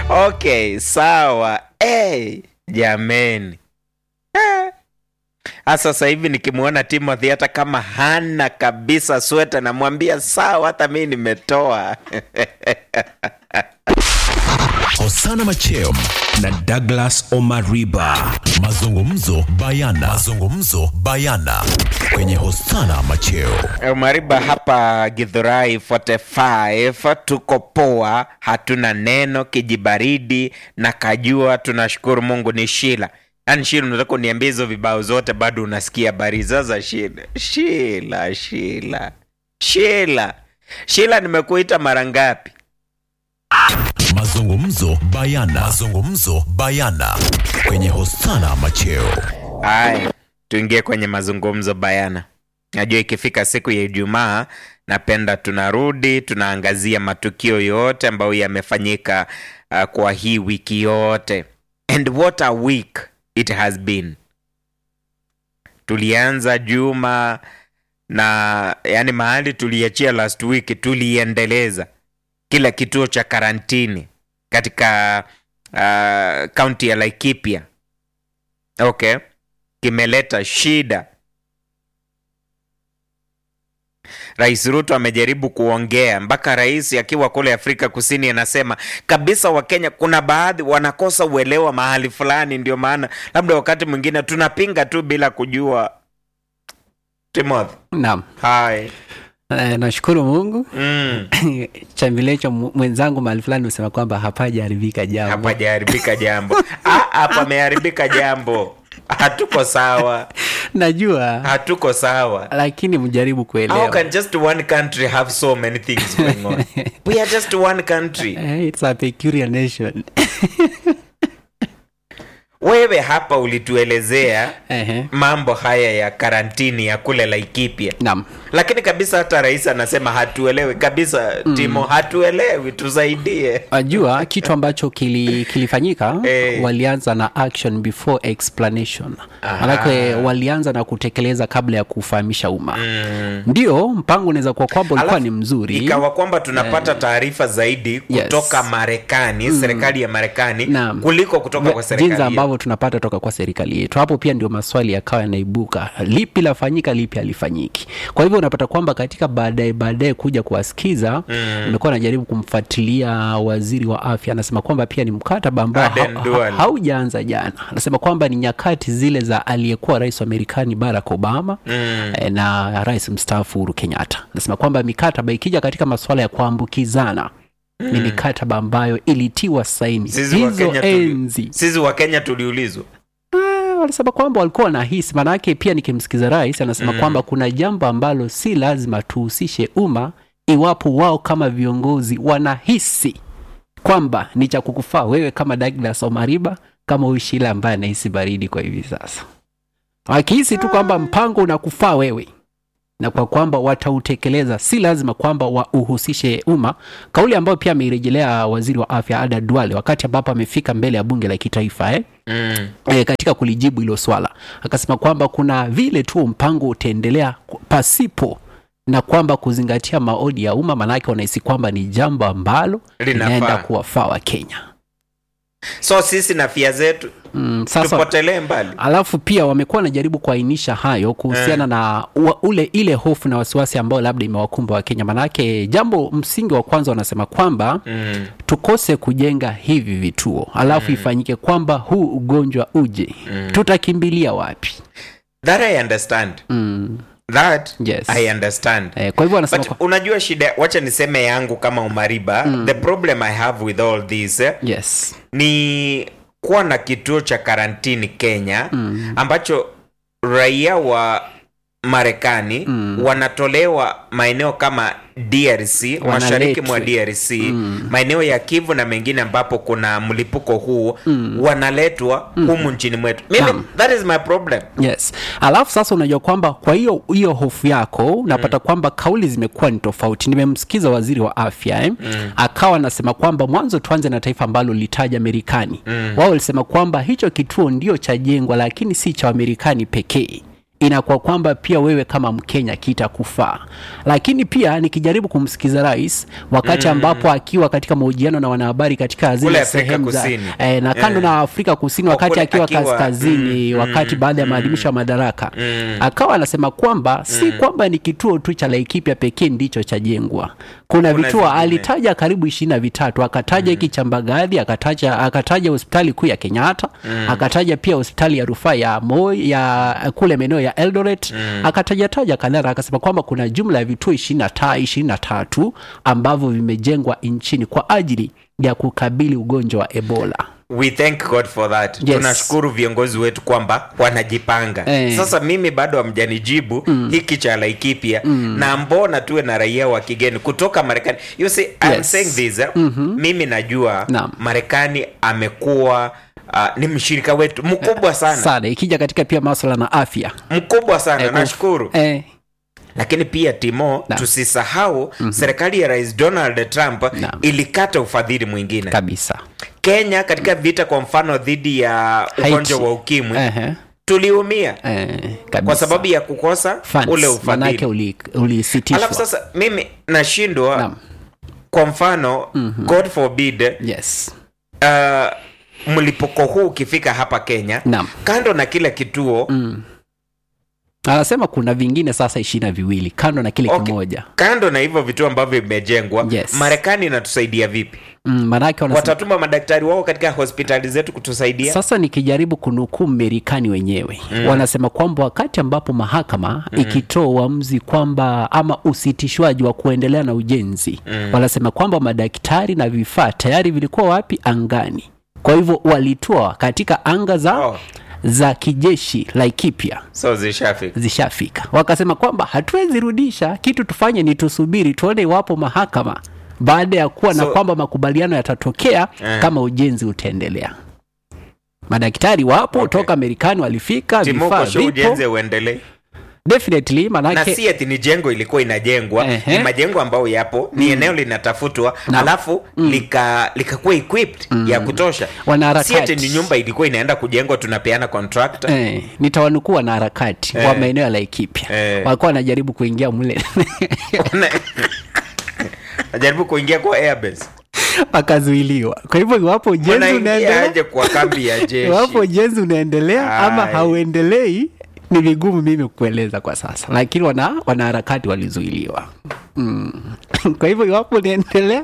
okay sawa hey, jameni Eh. Ah, sasa hivi nikimwona timothy hata kama hana kabisa sweta namwambia sawa hata mi nimetoa Hosana Macheo na Douglas Omariba. Mazungumzo bayana. Mazungumzo bayana kwenye Hosana Macheo. mariba hapa githurai 45 tuko poa hatuna neno kijibaridi na kajua tunashukuru mungu ni shila yaani shila unataka uniambia hizo vibao zote bado unasikia habari sasa shila shila shila shila shila nimekuita mara ngapi Mazungumzo bayana. Mazungumzo bayana kwenye Hosana Macheo. haya tuingie kwenye mazungumzo bayana najua ikifika siku ya ijumaa napenda tunarudi tunaangazia matukio yote ambayo yamefanyika uh, kwa hii wiki yote and what a week it has been tulianza juma na yani mahali tuliachia last week tuliendeleza kila kituo cha karantini katika kaunti uh, ya laikipia okay kimeleta shida rais ruto amejaribu kuongea mpaka rais akiwa kule afrika kusini anasema kabisa wakenya kuna baadhi wanakosa uelewa mahali fulani ndio maana labda wakati mwingine tunapinga tu bila kujua timothy Naam. hi Eh, nashukuru Mungu. mm. Chambilecho mu- mwenzangu mahali fulani usema kwamba hapajaharibika jambo. hapajaharibika jambo Ah, hapa ameharibika jambo hatuko sawa Najua hatuko sawa lakini mjaribu How kuelewa. can just one country have so many things going on? We are just one country. Eh, It's a peculiar nation. Wewe hapa ulituelezea Ehe. mambo haya ya karantini ya kule Laikipia, Naam. lakini kabisa hata rais anasema hatuelewi kabisa. Timo, hatuelewi, tusaidie. Wajua kitu ambacho kili, kilifanyika Eh. walianza na action before explanation. Manake walianza na kutekeleza kabla ya kufahamisha umma. Mm. Ndio mpango unaweza kuwa kwamba ulikuwa Alafu, ni mzuri. Ikawa kwamba tunapata taarifa zaidi Yes. kutoka Marekani, serikali ya Marekani Naam. kuliko kutoka kwa serikali jinsi yetu. ambavyo tunapata toka kwa serikali yetu hapo pia ndio maswali yakawa yanaibuka lipi lafanyika lipi halifanyiki kwa hivyo unapata kwamba katika baadaye baadaye kuja kuwasikiza umekuwa najaribu kumfuatilia waziri wa afya anasema kwamba pia ni mkataba ambao Aden ha, ha, Duale. haujaanza jana anasema kwamba ni nyakati zile za aliyekuwa rais wa marekani barack obama Mm. eh, na rais mstaafu uhuru kenyatta anasema kwamba mikataba ikija katika masuala ya kuambukizana ni mikataba ambayo ilitiwa saini Sisi wa hizo Kenya tuli- enzi sisi wa Kenya tuliulizwa Ah, walisema kwamba walikuwa wanahisi maanake pia nikimsikiza rais anasema Mm. kwamba kuna jambo ambalo si lazima tuhusishe umma iwapo wao kama viongozi wanahisi kwamba ni cha kukufaa wewe kama Douglas Omariba kama huyu Shila ambaye anahisi baridi kwa hivi sasa wakihisi tu kwamba mpango unakufaa wewe na kwa kwamba watautekeleza si lazima kwamba wauhusishe umma kauli ambayo pia ameirejelea waziri wa afya Ada Duale wakati ambapo amefika mbele ya bunge la kitaifa eh? mm. e, katika kulijibu hilo swala akasema kwamba kuna vile tu mpango utaendelea ku- pasipo na kwamba kuzingatia maoni ya umma maanake wanahisi kwamba ni jambo ambalo Linafaa. linaenda kuwafaa wa kenya so sisi na fia zetu mm, sasa tupotelee mbali alafu pia wamekuwa wanajaribu kuainisha hayo kuhusiana na ua, ule ile hofu na wasiwasi ambao labda imewakumba wakenya manake jambo msingi wa kwanza wanasema kwamba mm. tukose kujenga hivi vituo alafu ifanyike kwamba huu ugonjwa uje tutakimbilia wapi that i understand mm. that Yes. i understand Eh, kwa hivyo wanasema but kwa... unajua shida wacha niseme yangu kama umariba the problem i have with all this eh, yes ni kuwa na kituo cha karantini kenya ambacho raia wa marekani wanatolewa maeneo kama drc mashariki mwa drc maeneo ya kivu na mengine ambapo kuna mlipuko huu wanaletwa humu nchini mwetu mimi Naam. that is my problem yes alafu sasa unajua kwamba kwa hiyo hiyo hofu yako unapata kwamba kauli zimekuwa ni tofauti nimemsikiza waziri wa afya eh? akawa anasema kwamba mwanzo tuanze na taifa ambalo litaja amerikani wao walisema kwamba hicho kituo ndio cha jengwa lakini si cha amerikani pekee inakuwa kwamba pia wewe kama Mkenya kitakufaa. Lakini pia nikijaribu kumsikiza rais wakati ambapo akiwa katika mahojiano na wanahabari katika Kule zile Afrika sehemu za Kusini. eh, na kando Eh. na Afrika Kusini Kwa wakati kule akiwa, akiwa- kaskazini mm, wakati mm, baada ya maadhimisho ya madaraka Mm. akawa anasema kwamba si kwamba ni kituo tu cha Laikipia pekee ndicho chajengwa. Kuna, Kuna vituo zingine. alitaja karibu ishirini na vitatu, akataja hiki cha Mbagathi, akataja akataja hospitali kuu ya Kenyatta, akataja pia hospitali ya rufaa ya Moi ya kule maeneo ya Eldoret, akataja taja kadhaa, akasema kwamba kuna jumla ya vituo ishirini na ta ishirini na tatu ambavyo vimejengwa nchini kwa ajili ya kukabili ugonjwa wa Ebola. we thank god for that Yes. tunashukuru viongozi wetu kwamba wanajipanga Eh. sasa mimi bado hamjanijibu hiki cha laikipia na mbona tuwe na raia wa kigeni kutoka marekani you see, I'm Yes. saying this eh? mimi najua Naam. marekani amekuwa uh, ni mshirika wetu mkubwa sana Sana ikija katika pia maswala na afya mkubwa sana Eh, kuf- nashukuru eh, lakini pia timo Naam. tusisahau serikali ya rais donald trump Naam. ilikata ufadhili mwingine kabisa kenya katika vita kwa mfano dhidi ya ugonjwa Haiti. wa ukimwi Ehe. tuliumia Eh, kabisa. kwa sababu ya kukosa Funds, ule manake ufadhili uli- ulisitishwa alafu sasa mimi nashindwa Naam. kwa mfano god forbid yes uh, mlipuko huu ukifika hapa kenya Naam. kando na kile kituo anasema kuna vingine sasa ishirini na viwili kando na kile Okay. kimoja kando na hivyo vituo ambavyo vimejengwa Yes. marekani inatusaidia vipi mm, manake wanasema watatuma madaktari wao katika hospitali zetu kutusaidia sasa nikijaribu kunukuu Marekani wenyewe mm. wanasema kwamba wakati ambapo mahakama mm. ikitoa uamuzi kwamba ama usitishwaji wa kuendelea na ujenzi mm. wanasema kwamba madaktari na vifaa tayari vilikuwa wapi angani kwa hivyo walitoa katika anga za Oh. za kijeshi Laikipia so zishafika zishafika wakasema kwamba hatuwezi rudisha kitu tufanye ni tusubiri tuone iwapo mahakama baada ya kuwa na So- kwamba makubaliano yatatokea Eh. kama ujenzi utaendelea madaktari wapo Okay. toka Marekani walifika vifaa timoko sho vipo ujenze uendelee definitely na manake si ati ni jengo ilikuwa inajengwa Ehe. ni majengo ambayo yapo ni eneo linatafutwa Naam. alafu lika likakuwa equipped ya kutosha Wanaharakati. si ati ni nyumba ilikuwa inaenda kujengwa tunapeana contract eh, nitawanukuu wanaharakati Eh. wa maeneo ya Laikipia Eh. walikuwa wanajaribu kuingia mle najaribu kuingia kwa airbase wakazuiliwa kwa hivyo iwapo ujenzi unaingia unaendelea aje kwa kambi ya jeshi iwapo ujenzi unaendelea ama Ai. hauendelei ni vigumu mimi kueleza kwa sasa lakini wana wanaharakati walizuiliwa mm. kwa hivyo iwapo unaendelea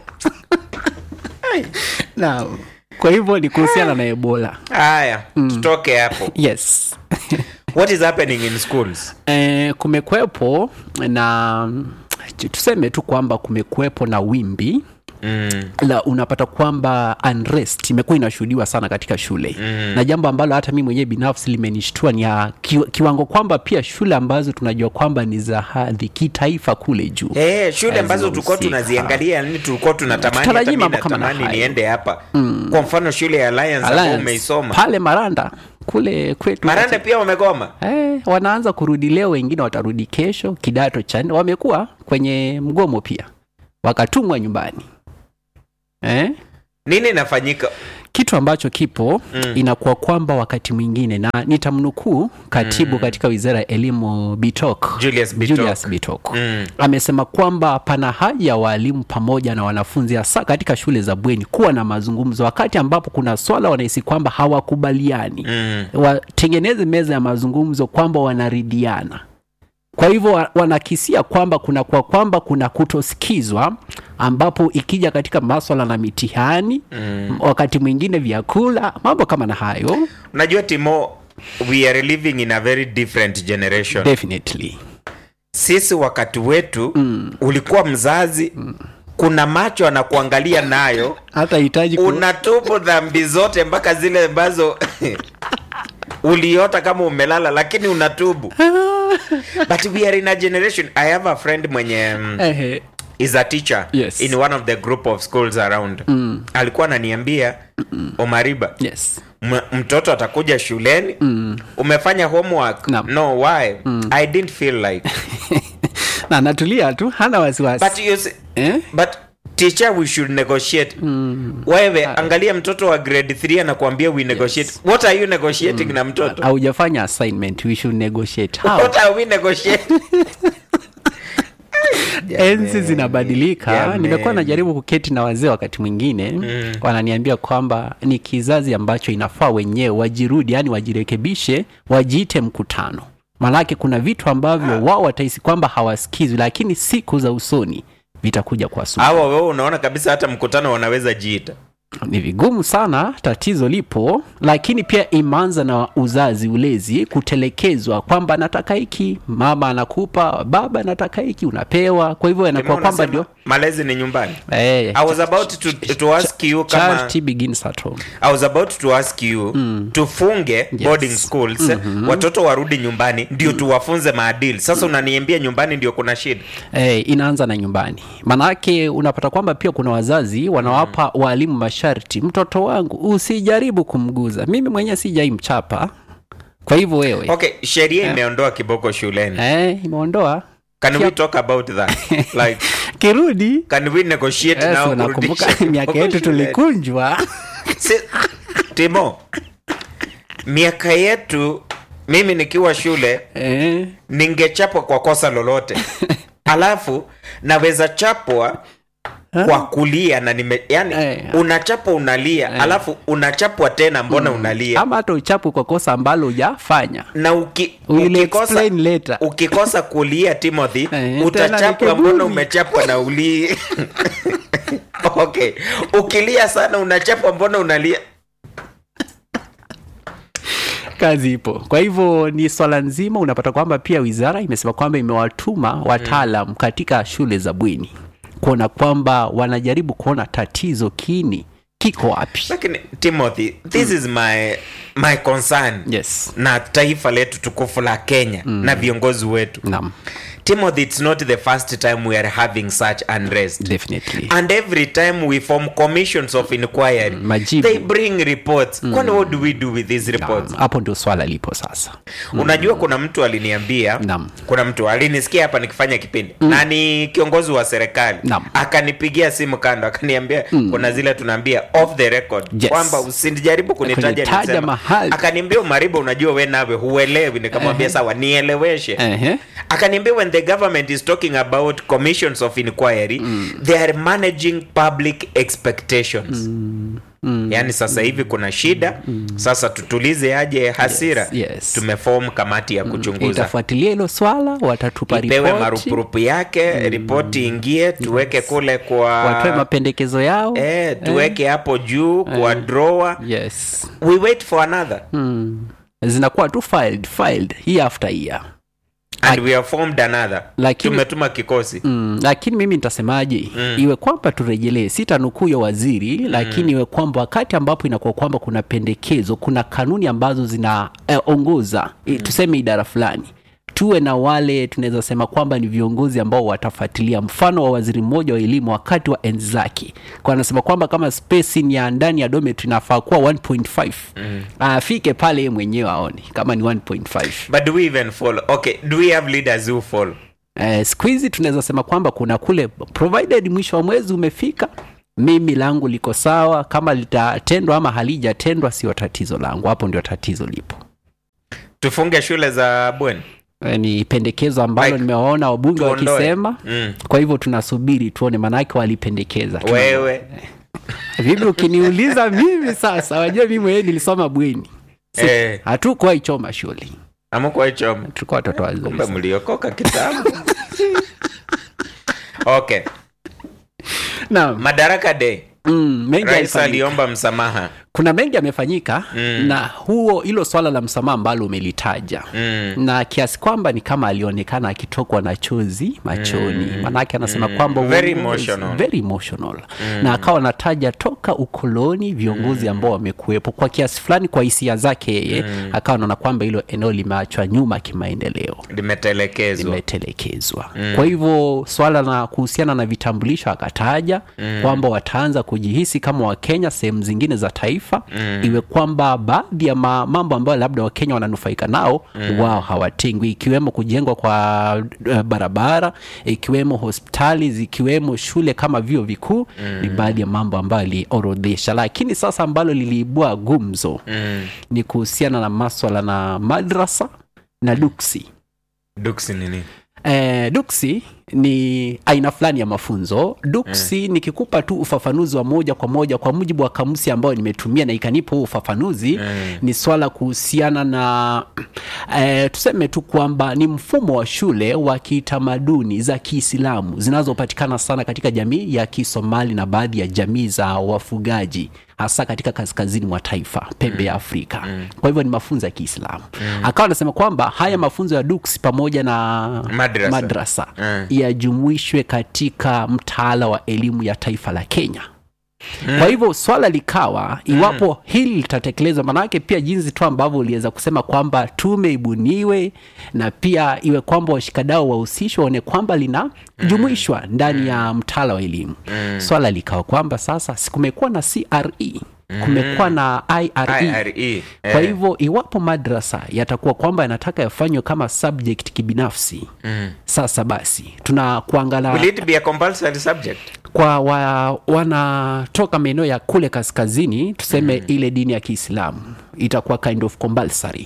naam kwa hivyo ni kuhusiana na ebola haya tutoke hapo yes what is happening in schools e, kumekuwepo na tuseme tu kwamba kumekuwepo na wimbi mm. la unapata kwamba unrest imekuwa inashuhudiwa sana katika shule mm. na jambo ambalo hata mi mwenyewe binafsi limenishtua ni ya ki, kiwango kwamba pia shule ambazo tunajua kwamba ni za hadhi kitaifa kule juu Eh, shule ambazo tulikuwa Hazihusika. tunaziangalia nini tulikuwa tunatamani hata Tutarajii mimi mambo kama na natamani hayo. niende hapa kwa mfano shule ya Alliance ambayo Alliance, umeisoma pale maranda kule kwetu marande pia wamegoma Eh, wanaanza kurudi leo, wengine watarudi kesho. Kidato cha nne wamekuwa kwenye mgomo pia, wakatumwa nyumbani eh? nini inafanyika kitu ambacho kipo mm. inakuwa kwamba wakati mwingine na nitamnukuu katibu mm. katika wizara ya elimu Bitok, Julius Bitok. Julius Bitok. Mm. amesema kwamba pana haja ya waalimu pamoja na wanafunzi hasa katika shule za bweni kuwa na mazungumzo wakati ambapo kuna swala wanahisi kwamba hawakubaliani Mm. watengeneze meza ya mazungumzo kwamba wanaridhiana kwa hivyo wa- wanakisia kwamba kuna kwa kwamba kuna kutosikizwa ambapo ikija katika maswala na mitihani mm. wakati mwingine vyakula mambo kama na hayo unajua timo we are living in a very different generation definitely sisi wakati wetu mm. ulikuwa mzazi mm. kuna macho anakuangalia nayo hata hitaji ku... unatubu dhambi zote mpaka zile ambazo uliota kama umelala lakini unatubu but we are in a generation i have a friend mwenye mm, Ehe. is a teacher Yes. in one of the group of schools around mm. alikuwa ananiambia omariba yes M- mtoto atakuja shuleni mm. umefanya homework Naam. no why mm. i didn't feel like na natulia tu hana wasiwasi but you see, eh? but teacher we should negotiate wewe angalia mtoto wa grade 3 anakuambia we negotiate what are you negotiating na mtoto haujafanya assignment we should negotiate how what are we negotiating enzi zinabadilika Jamani. nimekuwa najaribu kuketi na wazee wakati mwingine mm. wananiambia kwamba ni kizazi ambacho inafaa wenyewe wajirudi yani wajirekebishe wajiite mkutano maanake kuna vitu ambavyo wao watahisi kwamba hawasikizwi lakini siku za usoni vitakuja kwa sumu hawa wewe unaona kabisa hata mkutano wanaweza jiita ni vigumu sana tatizo lipo lakini pia imeanza na uzazi ulezi kutelekezwa kwamba nataka hiki mama anakupa baba anataka hiki unapewa kwa hivyo inakuwa Mbona kwamba unasema ndio malezi ni nyumbani eh, I was about to, to ask you kama charity begins at home I was about to ask you tufunge boarding schools watoto warudi nyumbani ndio tuwafunze maadili sasa unaniambia nyumbani ndio kuna shida eh, inaanza na nyumbani maanake unapata kwamba pia kuna wazazi wanawapa waalimu masharti mtoto wangu usijaribu kumguza mimi mwenyewe sijai mchapa kwa hivyo wewe okay sheria imeondoa kiboko shuleni eh, imeondoa can we Kia- talk about that like kirudi can we negotiate Yes, now unakumbuka kurudisha miaka kiboko yetu shuleni? tulikunjwa Si- timo miaka yetu mimi nikiwa shule eh, ningechapwa kwa kosa lolote alafu naweza chapwa kwa kulia na nime yani Eh. unachapwa unalia alafu unachapwa tena mbona unalia ama hata uchapu kwa kosa ambalo hujafanya na uki, We'll ukikosa, explain later. ukikosa kulia timothy Eh, tena utachapwa ni mbona kiburi. umechapwa na ulii okay ukilia sana unachapwa mbona unalia kazi ipo kwa hivyo ni swala nzima unapata kwamba pia wizara imesema kwamba imewatuma wataalam katika shule za bweni kuona kwamba wanajaribu kuona tatizo kini kiko wapi lakini timothy this is my my concern yes na taifa letu tukufu la kenya na viongozi wetu naam timothy it's not the first time we are having such unrest definitely and every time we form commissions of inquiry majibu. they bring reports kwani what do we do with these reports Naam, hapo ndio swala lipo sasa unajua kuna mtu aliniambia Naam. kuna mtu alinisikia hapa nikifanya kipindi na ni kiongozi wa serikali Naam. akanipigia simu kando akaniambia kuna zile tunaambia off the record Yes. kwamba usijaribu kunitaja Kunitaja nisema. mahali. akaniambia umaribu unajua we nawe huelewi nikamwambia sawa nieleweshe Ehe. akaniambia when the government is talking about commissions of inquiry they are managing public expectations yaani sasa hivi kuna shida sasa tutulize aje hasira Yes, yes. tumefom kamati ya kuchunguza itafuatilia hilo swala watatupa ipewe ripoti marupurupu yake ripoti ingie tuweke kule kwa watoe mapendekezo yao eh, tuweke hapo juu kwa drawer yes we wait for another hmm. zinakuwa tu filed filed year after year and we have formed another Lakini- tumetuma kikosi Mm, lakini mimi nitasemaje mm. iwe kwamba turejelee sitanukuu ya waziri mm. lakini iwe kwamba wakati ambapo inakuwa kwamba kuna pendekezo kuna kanuni ambazo zinaongoza eh, tuseme idara fulani tuwe na wale tunaweza sema kwamba ni viongozi ambao watafuatilia mfano wa waziri mmoja wa elimu wakati wa enzi zake kwa anasema kwamba kama spacing ya ndani ya domet inafaa kuwa 1.5 mm. afike pale yeye mwenyewe aone kama ni 1.5 but do we even follow okay do we have leaders who follow Eh, siku hizi tunaweza sema kwamba kuna kule provided mwisho wa mwezi umefika mimi langu liko sawa kama litatendwa ama halijatendwa sio tatizo langu hapo ndio tatizo lipo tufunge shule za bweni Eh, ni pendekezo ambalo Like, nimewaona wabunge tuondoe. wakisema mm. kwa hivyo tunasubiri tuone maanake walipendekeza Tuna- wewe vipi ukiniuliza mimi sasa wajua mimi mwenyewe nilisoma bweni Si- Eh. hatukuwahi choma shule amukwa hicho tulikuwa watoto wazuri kumbe sana. mliokoka kitambo okay Naam. madaraka day Mm, mengi rais yalifanyika. aliomba msamaha kuna mengi yamefanyika Mm. na huo hilo swala la msamaha ambalo umelitaja mm. na kiasi kwamba ni kama alionekana akitokwa na chozi machoni mm. manake anasema Mm. kwamba Very uongozi- emotional. very emotional na akawa anataja toka ukoloni viongozi ambao wamekuwepo kwa kiasi fulani kwa hisia zake yeye akawa anaona kwamba hilo eneo limeachwa nyuma kimaendeleo limetelekezwa limetelekezwa kwa hivyo swala la kuhusiana na vitambulisho akataja kwamba wataanza kujihisi kama wakenya sehemu zingine za taifa mm. iwe kwamba baadhi ya ma, mambo ambayo labda wakenya wananufaika nao mm. wao hawatengwi ikiwemo kujengwa kwa uh, barabara ikiwemo hospitali zikiwemo shule kama vyuo vikuu mm. ni baadhi ya mambo ambayo aliorodhesha lakini sasa ambalo liliibua gumzo mm. ni kuhusiana na maswala na madrasa na duksi duksi nini Eh, duksi ni aina fulani ya mafunzo duksi mm. nikikupa tu ufafanuzi wa moja kwa moja kwa mujibu wa kamusi ambayo nimetumia na ikanipa huu ufafanuzi Mm. ni swala kuhusiana na eh, tuseme tu kwamba ni mfumo wa shule wa kitamaduni za kiislamu zinazopatikana sana katika jamii ya kisomali na baadhi ya jamii za wafugaji hasa katika kaskazini mwa taifa pembe ya afrika kwa hivyo ni mafunzo ya kiislamu akawa anasema kwamba haya mafunzo ya duksi pamoja na Madrasa. madrasa Mm. yajumuishwe katika mtaala wa elimu ya taifa la kenya kwa hivyo swala likawa iwapo hili litatekelezwa maanake pia jinsi tu ambavyo uliweza kusema kwamba tume ibuniwe na pia iwe kwamba washikadao wahusishwe waone kwamba linajumuishwa ndani ya mtaala wa elimu swala likawa kwamba sasa si kumekuwa na cre kumekuwa na ire, ire kwa eh. hivyo iwapo madrasa yatakuwa kwamba yanataka yafanywe kama subject kibinafsi Mm. sasa basi tuna kuangala will it be a compulsory subject kwa wa, wanatoka maeneo ya kule kaskazini tuseme mm. ile dini ya kiislamu itakuwa kind of compulsory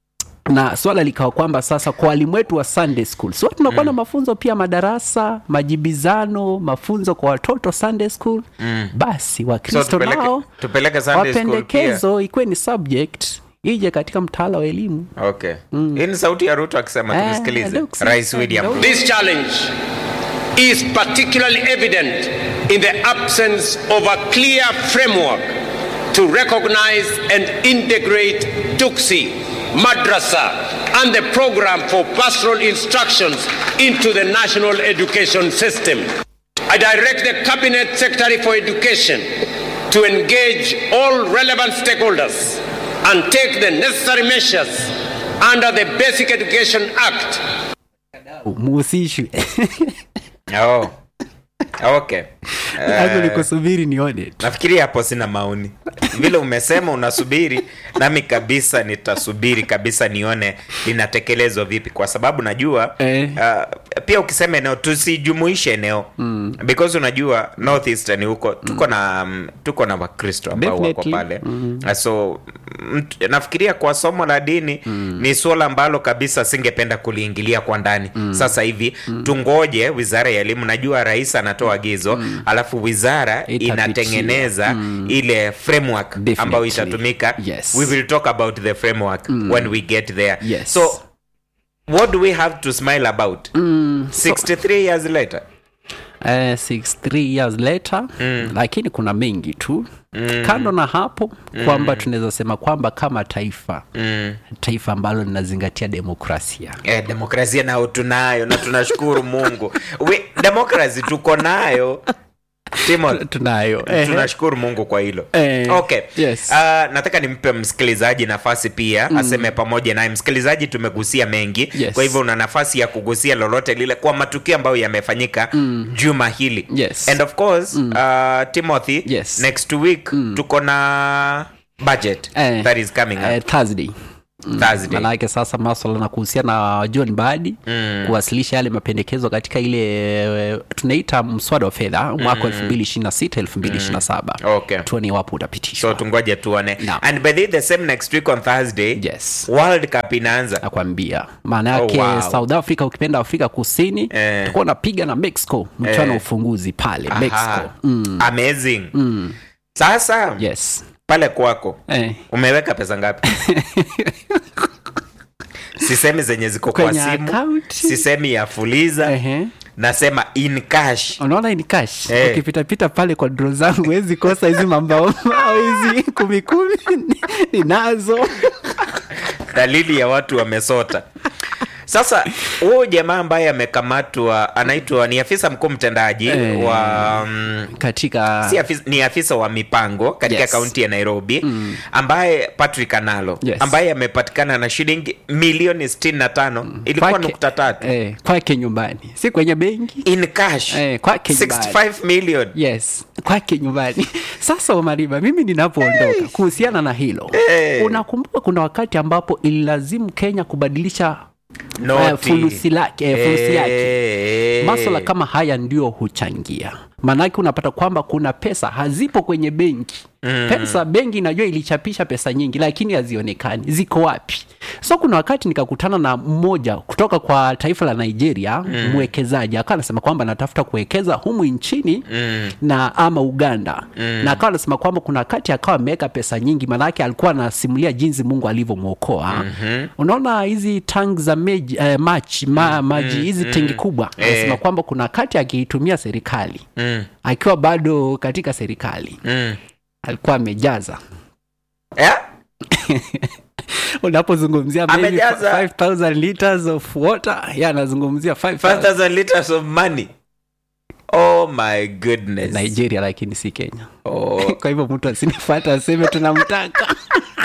na swala likawa kwamba sasa kwa walimu wetu wa sunday school so tunakuwa na mafunzo pia madarasa majibizano mafunzo kwa watoto sunday school Mm. basi so wakristo tupeleke, nao tupeleke Sunday school pia wapendekezo ikuwe ni subject ije katika mtaala wa elimu okay hii ni sauti ya ruto akisema Eh, tumsikilize looks rais like william that. Ruto. This challenge is particularly evident in the absence of a clear framework to recognize and integrate Tuksi, Madrasa, and the program for pastoral instructions into the national education system. I direct the Cabinet Secretary for Education to engage all relevant stakeholders and take the necessary measures under the Basic Education Act muhusishwe oh. okay hapo Eh, nikusubiri nione tu nafikiri hapo sina maoni vile umesema unasubiri nami kabisa nitasubiri kabisa nione linatekelezwa vipi kwa sababu najua Eh. uh, pia ukisema eneo tusijumuishe eneo mm. because unajua northeastern huko tuko na um, tuko na wakristo ambao wako Definitely. pale mm. so mt, nafikiria kwa somo la dini mm. ni suala ambalo kabisa singependa kuliingilia kwa ndani mm. sasa hivi mm. tungoje wizara ya elimu najua rais anatoa agizo mm. alafu wizara Itapitia. inatengeneza mm. ile framework Definitely. ambayo itatumika Yes. we will talk about the framework mm. when we get there Yes. so what do we have to smile about mm, so, 63 years later eh, 63 years later mm. lakini kuna mengi tu mm. kando na hapo kwamba tunaweza sema kwamba kama taifa mm. taifa ambalo linazingatia demokrasia eh, demokrasia nao tunayo na tunashukuru mungu we, demokrasi tuko nayo Timon, tunayo eh, tunashukuru mungu kwa hilo Eh, okay yes. uh, nataka nimpe msikilizaji nafasi pia mm. aseme pamoja naye msikilizaji tumegusia mengi Yes. kwa hivyo una nafasi ya kugusia lolote lile kwa matukio ambayo yamefanyika mm. juma hili Yes. and of course mm. uh, timothy Yes. next week mm. tuko na budget Eh, that is coming up eh, thursday thursday manake sasa maswala na kuhusiana na john badi mm. kuwasilisha yale mapendekezo katika ile eh, tunaita mswada wa fedha mwaka elfu mbili ishiri na sita elfu mbili ishiri na saba Okay. tuone iwapo utapitishwa so tungoje tuone Naam. and by the, way, the same next week on thursday yes world cup inaanza nakwambia maana yake Oh, wow. south africa ukipenda afrika kusini Eh. tukuwa unapiga na mexico mchano wa Eh. ufunguzi pale Aha. mexico mm. amazing sasa yes pale kwako eh. umeweka pesa ngapi sisemi zenye ziko kwa Kwenye simu account? sisemi ya fuliza Ehe. nasema in cash unaona ni cash Eh. ukipitapita pale kwa dro zangu wezi kosa hizi mambaomao hizi kumi kumi ninazo dalili ya watu wamesota sasa huyu jamaa ambaye amekamatwa anaitwa ni afisa mkuu mtendaji Eh. wa mm, katika si afisa, ni afisa wa mipango katika Yes. kaunti ya nairobi ambaye patrick analo Yes. ambaye amepatikana na shilingi milioni 65 ilikuwa kwake- nukta tatu eh, kwake nyumbani si kwenye benki in cash Eh, kwake nyumbani. 65 million yes kwake nyumbani sasa omariba mimi ninapoondoka kuhusiana na hilo Hey. unakumbuka kuna wakati ambapo ililazimu kenya kubadilisha Noti. eh, fulusi lake eh, fulusi yake Eh. maswala kama haya ndio huchangia maanake unapata kwamba kuna pesa hazipo kwenye benki mm. pesa benki inajua ilichapisha pesa nyingi lakini hazionekani ziko wapi so kuna wakati nikakutana na mmoja kutoka kwa taifa la nigeria mm. mwekezaji akawa anasema kwamba anatafuta kuwekeza humu nchini mm. na ama uganda mm. na akawa anasema kwamba kuna wakati akawa ameweka pesa nyingi maanake alikuwa anasimulia jinsi mungu alivyomwokoa mm-hmm. unaona hizi tank za meji, eh, machi, ma, maji hizi tengi kubwa anasema kwamba kuna wakati akiitumia serikali Mm. akiwa bado katika serikali Mm. alikuwa amejaza Eh? unapozungumzia maybe Amejaza. 5000 liters of water ya anazungumzia 5000 5000 liters of money oh my goodness nigeria lakini si kenya oh. kwa hivyo mtu asinifuata aseme tunamtaka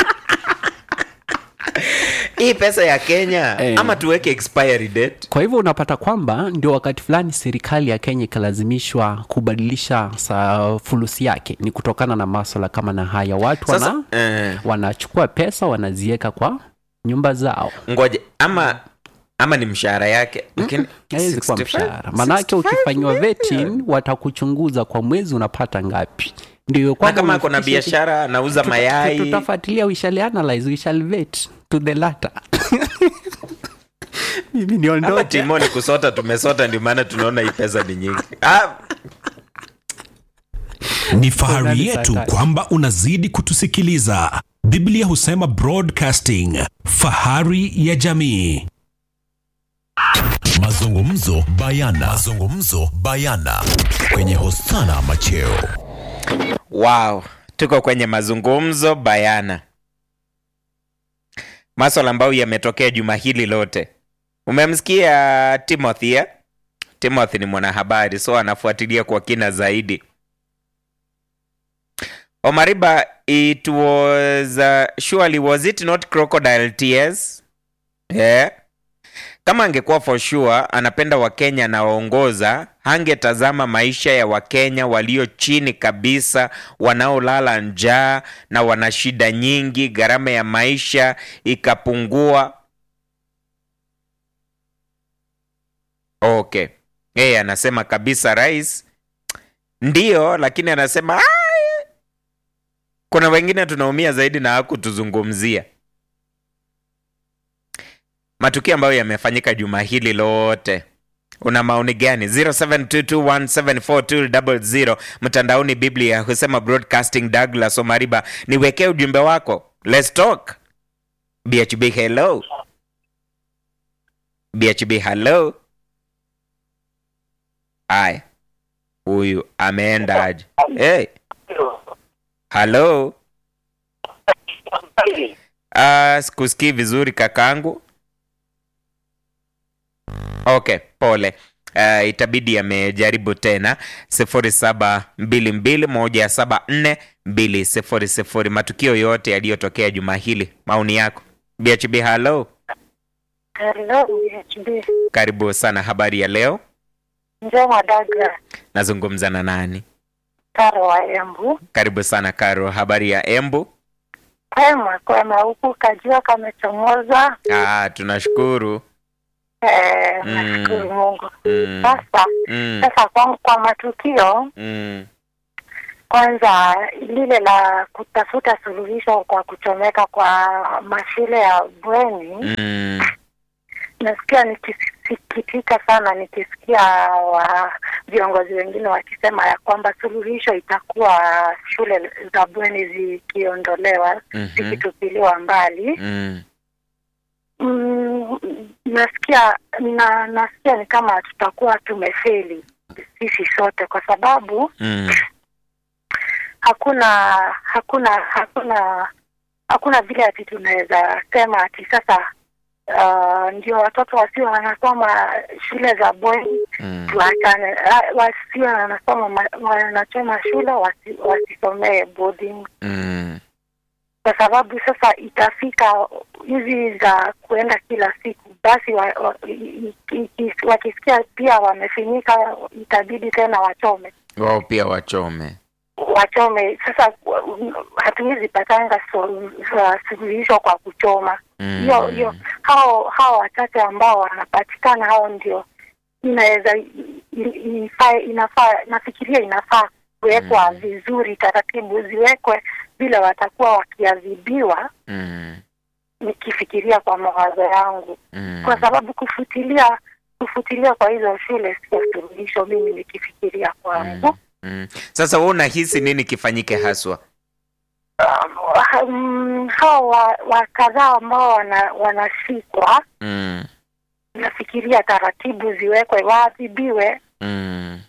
hii pesa ya kenya Eh. ama tuweke expiry date kwa hivyo unapata kwamba ndio wakati fulani serikali ya kenya ikalazimishwa kubadilisha sa fulusi yake ni kutokana na maswala kama na haya watu sasa wana, eh, wanachukua pesa wanaziweka kwa nyumba zao ngoje ama ama ni mshahara yake lakini haiwezi kuwa 65 mshahara manake 65 ukifanyiwa million. vetting watakuchunguza kwa mwezi unapata ngapi ndio na kwamba kama kuna umefikisha- biashara anauza Tuta- mayai tutafuatilia we shall analyze we shall vet to the latter mimi ama niondoke timo ni kusota tumesota ndio maana tunaona hii pesa ni nyingi ah, Ni fahari Nani yetu Sakari? kwamba unazidi kutusikiliza. Biblia husema broadcasting, fahari ya jamii. Mazungumzo bayana. Mazungumzo bayana kwenye Hosana Macheo. wow tuko kwenye mazungumzo bayana maswala ambayo yametokea juma hili lote umemsikia timothy eh? timothy ni mwanahabari so anafuatilia kwa kina zaidi omariba it was uh, surely was it not crocodile tears yeah. kama angekuwa for sure anapenda wakenya anawaongoza hangetazama maisha ya wakenya walio chini kabisa wanaolala njaa na wana shida nyingi gharama ya maisha ikapungua okay yeye anasema kabisa rais ndiyo lakini anasema "Ah, kuna wengine tunaumia zaidi na hakutuzungumzia matukio ambayo yamefanyika juma hili lote una maoni gani 0722174200 mtandaoni biblia husema broadcasting douglas omariba niwekee ujumbe wako let's talk bhb hello bhb hello aya huyu ameenda aje hey. halo uh, sikusikii vizuri kakaangu okay pole uh, itabidi amejaribu tena sifuri saba mbili mbili moja saba nne mbili sifuri sifuri matukio yote yaliyotokea juma hili maoni yako bhb halo Hello, BHB. karibu sana habari ya leo Njoma Dagra, nazungumza na nani Karo wa Embu. karibu sana karo habari ya embu Kwema kwema, huku kajua kamechomoza. ah, tunashukuru Eh, Mm. nashukuru Mungu. mm, Sasa mm, sasa kwa, kwa matukio mm, kwanza, lile la kutafuta suluhisho kwa kuchomeka kwa mashule ya bweni mm, nasikia nikisikitika sana nikisikia wa viongozi wengine wakisema ya kwamba suluhisho itakuwa shule za bweni zikiondolewa mhm, zikitupiliwa mbali. mm, Mm, nasikia na nasikia ni kama tutakuwa tumefeli sisi sote, kwa sababu mm, hakuna hakuna hakuna hakuna vile ati tunaweza sema ati sasa uh, ndio watoto wasio wanasoma shule za bweni Mm. tuachane, ah, wasio wanasoma ma- wanachoma shule wasi, wasisomee boarding Mm. kwa sababu sasa itafika hizi za kuenda kila siku basi wa, wa, i- i- i- wakisikia pia wamefinyika itabidi tena wachome Wao pia wachome. wachome sasa mm, hatuwezi patanga so- so- suluhisho kwa kuchoma Mm. hiyo hiyo hao hao wachache ambao wanapatikana hao ndio inaweza i- i- ifaa inafaa nafikiria inafaa kuwekwa Mm. vizuri taratibu ziwekwe vile watakuwa wakiadhibiwa Mm. nikifikiria kwa mawazo yangu Mm. kwa sababu kufutilia kufutilia kwa hizo shule sio suluhisho mimi nikifikiria kwangu Mm. Sasa wewe unahisi nini kifanyike haswa? um, hao wa, wa kadhaa ambao wana, wanashikwa Mm. nafikiria taratibu ziwekwe waadhibiwe Mm.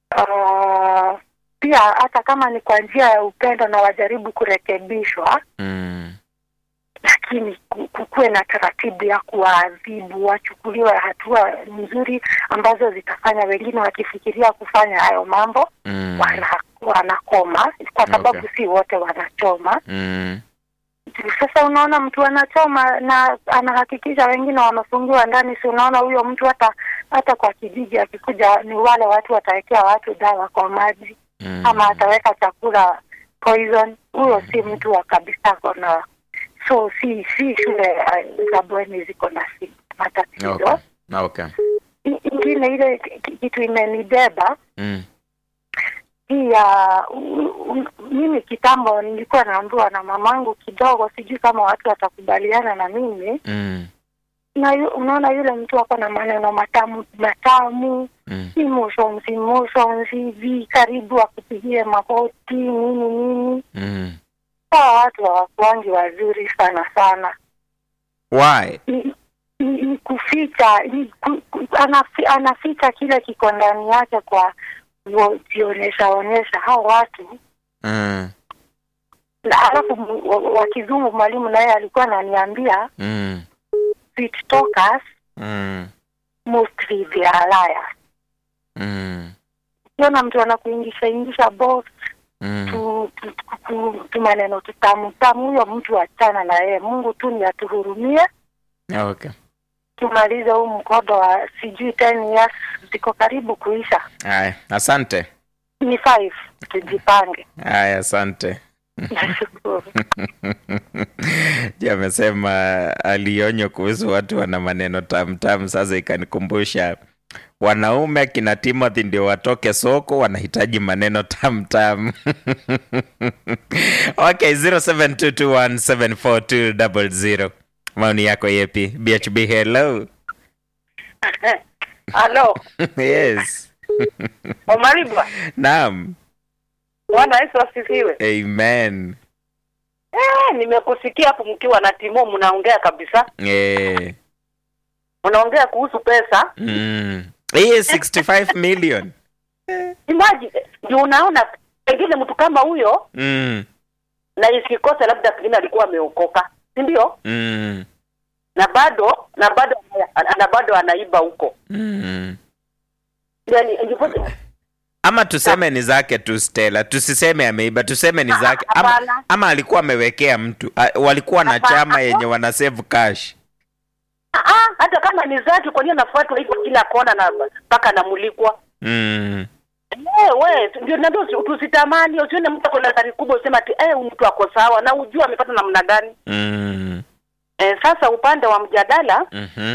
uh, pia hata kama ni kwa njia ya upendo na wajaribu kurekebishwa Mm. lakini ku- kukuwe na taratibu ya kuwaadhibu wachukuliwe hatua nzuri ambazo zitafanya wengine wakifikiria kufanya hayo mambo Mm. wana, wanakoma kwa sababu Okay. si wote wanachoma Mm. sasa unaona mtu anachoma na anahakikisha wengine wamefungiwa ndani si unaona huyo mtu hata hata kwa kijiji akikuja ni wale watu watawekea watu dawa kwa maji Mm. ama ataweka chakula poison huyo si mtu wa kabisa kona so si si shule uh, za bweni ziko na si matatizo Okay. Okay. I- ingine ile ki- kitu imenibeba Mm. hii ya u- u- mimi kitambo nilikuwa naambiwa na mamangu kidogo sijui kama watu watakubaliana na mimi Mm. na yu, unaona yule mtu ako na maneno matamu matamu Mm. emotions emotions hivi karibu akupigie magoti nini nini Mm. hawa watu hawakuangi wazuri sana sana Why? ni, ni, ni kuficha ni, ku, ku, anafi, anaficha kile kiko ndani yake kwa kujionyesha onyesha hao watu Mm. na alafu m- wa- wa kizungu mwalimu naye alikuwa ananiambia Mm. sweet talkers Mm. mostly they are liars Mm. ukiona mtu anakuingisha ingisha box Mm. tu, tu, tu, tu, tu maneno tutamu tamu huyo mtu achana na yeye mungu tu ni atuhurumie Okay. tumalize huu mkodo wa sijui 10 years ziko karibu kuisha Haya, asante. ni five tujipange Haya, asante. nashukuru Je, amesema alionywa kuhusu watu wana maneno tamtamu. Sasa ikanikumbusha wanaume akina Timothy ndio watoke soko, wanahitaji maneno tamtam. okay, 0722174200 maoni yako yepi? BHB, hello. Halo, yes, Omaribwa. naam, Bwana Yesu asifiwe. amen. Eh, nimekusikia hapo mkiwa na Timo mnaongea kabisa. Eh, Mnaongea kuhusu pesa. mm. Hii 65 million. Imagine, ndio unaona pengine mtu kama huyo Mm. na isikose labda pengine alikuwa ameokoka. Si ndio? Mm. Na bado na bado na bado anaiba huko. Mm. Yaani ndipo ama tuseme ni zake tu Stella, tusiseme ameiba, tuseme ni zake ama, Hapana. ama alikuwa amewekea mtu A, walikuwa na Hapana. chama yenye wana save cash. ah, hata kama ni zake kwa nini anafuatwa hivyo kila kona na mpaka anamulikwa? Mm. Eh, we ndio ndio usi- tusitamani usione mtu ako na gari kubwa useme ati eh huyu mtu ako sawa na ujue amepata namna gani. Mm. Eh, sasa upande wa mjadala Mhm.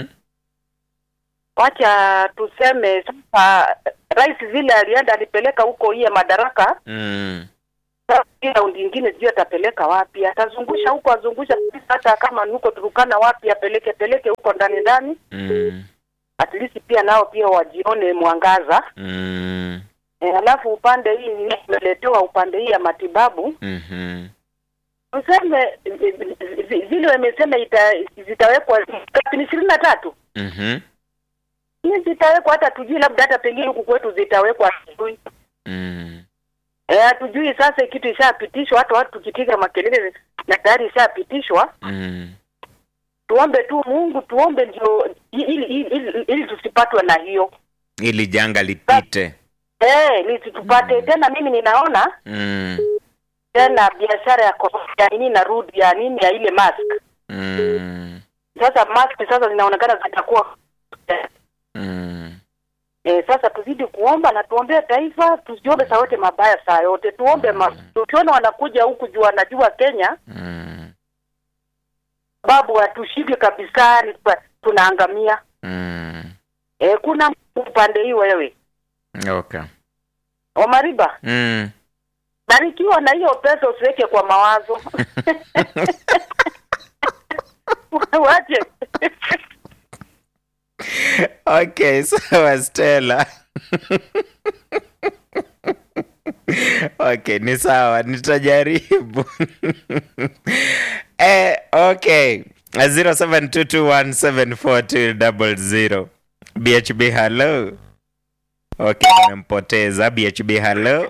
wacha tuseme sasa rais vile alienda alipeleka huko iye madaraka Mm. sasa hii raundi ingine sijui atapeleka wapi atazungusha huko azungusha hata kama ni huko turukana wapi apeleke peleke huko ndani ndani Mm. at least pia nao pia wajione mwangaza Mm. e, alafu upande hii imeletewa upande hii ya matibabu Mhm. tuseme vi- vile wamesema ita, zitawekwa ni ishirini na tatu Mhm. hii zitawekwa hata tujui labda hata pengine huku kwetu zitawekwa sijui Mm. Eh, hatujui sasa kitu ishapitishwa, hata watu tukipiga makelele na tayari ishapitishwa. Mm. tuombe tu Mungu, tuombe ndio ili, ili, ili, ili tusipatwe na hiyo ili janga lipite eh, ili tupate tena. Mimi ninaona mm. tena biashara ya ko- ya nini narudi ya nini ya ile mask Mm. sasa, mask sasa zinaonekana zitakuwa Mm. Eh, sasa tuzidi kuomba na tuombee taifa, tusiombe saa yote mabaya saa yote, tuombe ma, tukiona wanakuja huku juu wanajua Kenya, Mm. babu hatushiki kabisa, ni kwa- tunaangamia. Mm. Eh, kuna upande hii wewe Okay. Omariba, Mm. barikiwa na hiyo pesa, usiweke kwa mawazo wache Okay, sawa Stella. okay, ni sawa, nitajaribu. eh, okay. 0722174200. BHB hello. Okay, nimempoteza BHB hello.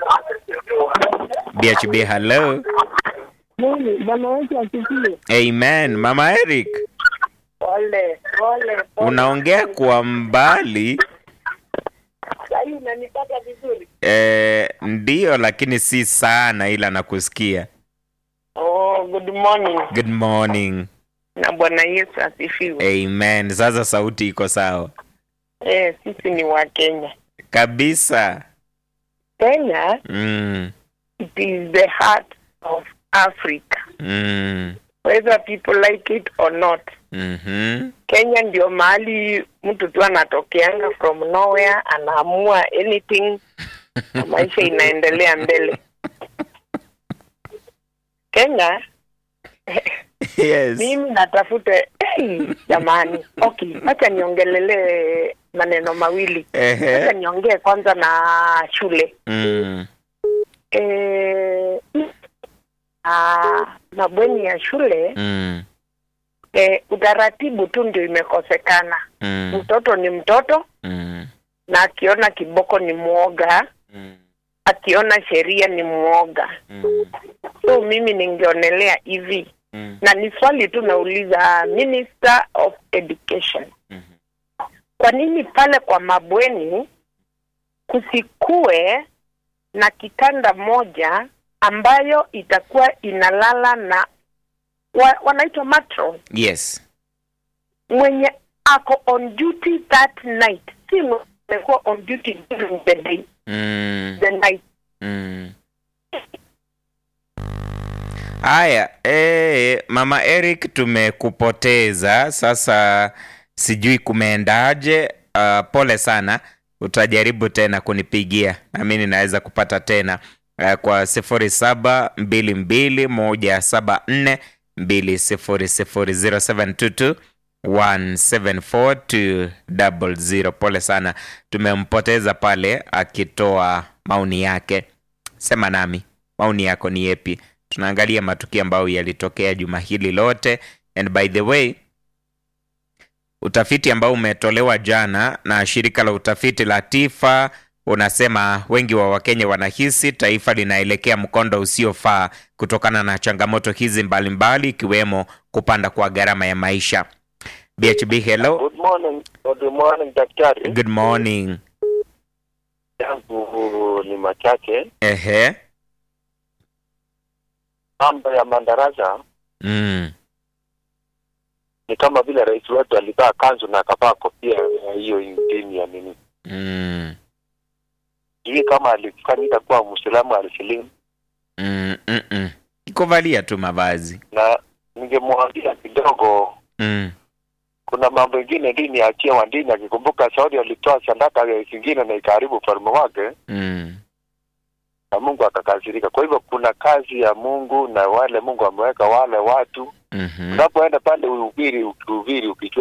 BHB hello. bwana wetu asifiwe. Amen. Mama Eric, Pole pole, unaongea kwa mbali. sahii unanipata vizuri? Eh, ndiyo lakini si sana ila nakusikia. Oh, good morning Good morning. na Bwana Yesu asifiwe. Amen. Sasa sauti iko sawa Eh, sisi ni wa Kenya. kabisa. Kenya Mm, it is the heart of Africa mm, whether people like it or not. mhm, Kenya ndio mahali mtu tu anatokeanga from nowhere, anaamua anything na maisha inaendelea mbele. Kenya yes. mimi natafuta hey, jamani, okay, acha niongelelee maneno mawili. Acha Ehe. niongee kwanza na shule Mm, eh, ah, mabweni ya shule mm, eh, utaratibu tu ndio imekosekana. mm, Mtoto ni mtoto mm, na akiona kiboko ni mwoga, mm, akiona sheria ni mwoga. mm, So mimi ningeonelea hivi, mm, na ni swali tu nauliza Minister of Education, mhm. kwa nini pale kwa mabweni kusikue na kitanda moja ambayo itakuwa inalala na wa, wanaitwa matron Yes. mwenye ako on duty that night, si mwenye amekuwa on duty during the day, Mm, the night. mm. Haya, eh, Mama Eric tumekupoteza sasa, sijui kumeendaje. Uh, pole sana, utajaribu tena kunipigia nami ninaweza kupata tena uh, kwa sifuri saba mbili mbili moja saba nne mbili sifuri sifuri zero seven two two 174200 pole sana tumempoteza pale akitoa maoni yake sema nami maoni yako ni yepi tunaangalia matukio ambayo yalitokea juma hili lote and by the way utafiti ambao umetolewa jana na shirika la utafiti la tifa unasema wengi wa wakenya wanahisi taifa linaelekea mkondo usiofaa kutokana na changamoto hizi mbalimbali ikiwemo kupanda kwa gharama ya maisha bhb hello Good morning, good morning daktari. good morning Yangu ni machache. ehe Mambo ya madarasa mm. ni kama vile rais wetu alivaa kanzu na akavaa kofia ya hiyo dini ya nini. Mm. Sijui kama alifanyika kuwa Muislamu alisilimu, Mm, mm, mm. kuvalia tu mavazi na ningemwambia kidogo, mm. kuna mambo ingine dini achia wa dini, akikumbuka Saudi alitoa sadaka ya zingine na ikaharibu ufalme wake Mm. na Mungu akakasirika. Kwa hivyo kuna kazi ya Mungu na wale Mungu ameweka wale watu, Mhm. unapoenda pale uhubiri, ukihubiri ukijua